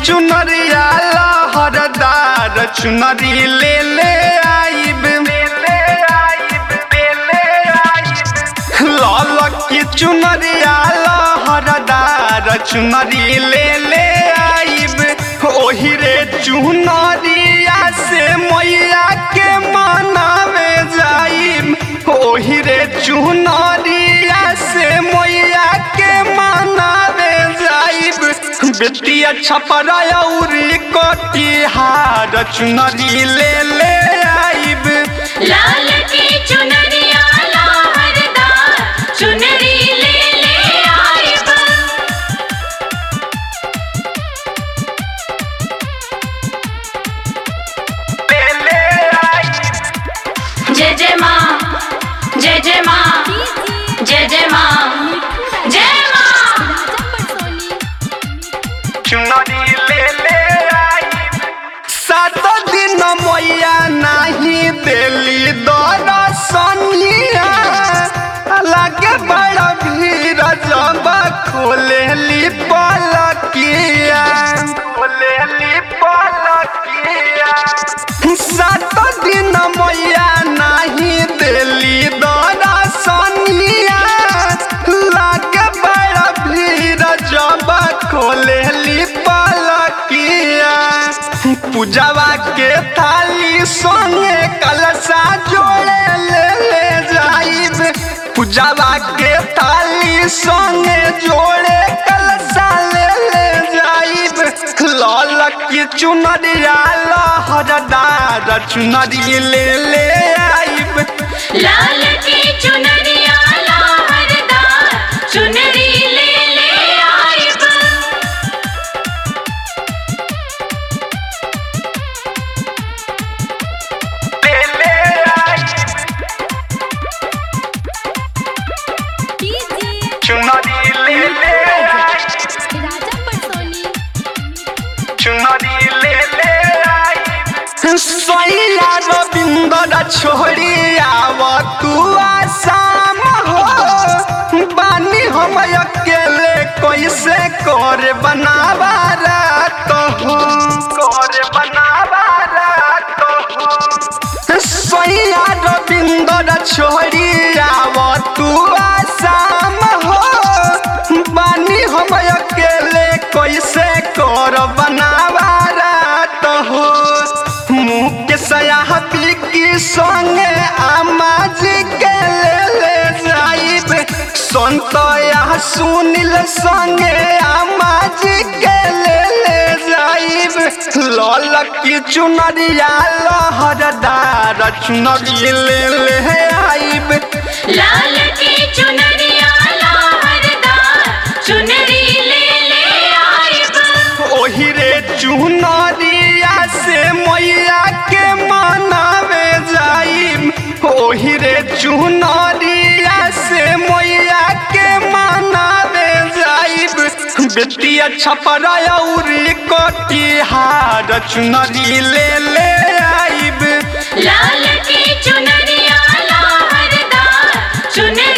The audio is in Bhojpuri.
चुनरिया लहरदार चुनरी ले ले आइब लाल की चुनरिया लहरदार चुनरी ले ले आइब ओही रे चुनरिया से मैया के मनावे जाइब ओही रे चुनरिया से मैया के मनावे जाइब बेटिया छपरा औरी कटिहार चुनरी ले ले आइब लाल की चुनरिया लहरदार चुनरी ले ले आइब ले ले आइब जय जय माँ जय जय माँ जय जय माँ जय माँ चुनरी ले ले आइब सात दिन मैया नाही देली दरसनिया लागे बड़ा भीड़ जब खोलेली पलकिया खोलेली पलकिया सात दिन मैया नाही देली दरसनिया लागे बड़ा भीड़ जब खोलेली पलकिया पूजावा के थाली संगे कलशा जोड़े ले ले जाइब पूजावा के थाली संगे जोड़े कलशा ले ले जाइब लाल की चुनरिया लहरदार चुनरी ले ले आइब लाल की चुनरिया लहरदार चुनरी ले ले आइब ले ले आइब चुनरी ले ले आइब चुनरी ले ले आइब सैया रविंदर छोड़ी आव तू आसाम हो बानी हम अकेले कैसे कर बनावा रात हो कर बनावा रात हो सैया रविंदर छोड़ी आव तू आसाम हो बानी हम अकेले कैसे कर बनावा रात हो मुँह के सयाह की संगे आमा जी के ले ले जाइब संत या सुनील संगे आमा जी के ले ले जाइब लाल की चुनरिया लहरदार चुनरी ले ले आइब लाल की चुनरिया लहरदार चुनरी ले ले आइब ओही रे चुनरिया से मैया के मनावे जाइब ओही रे चुनरिया से मैया के मनावे जाइब बेटिया छपरा औरी कटिहार चुनरी ले ले आइब लाल की चुनरिया लहरदार चुनरी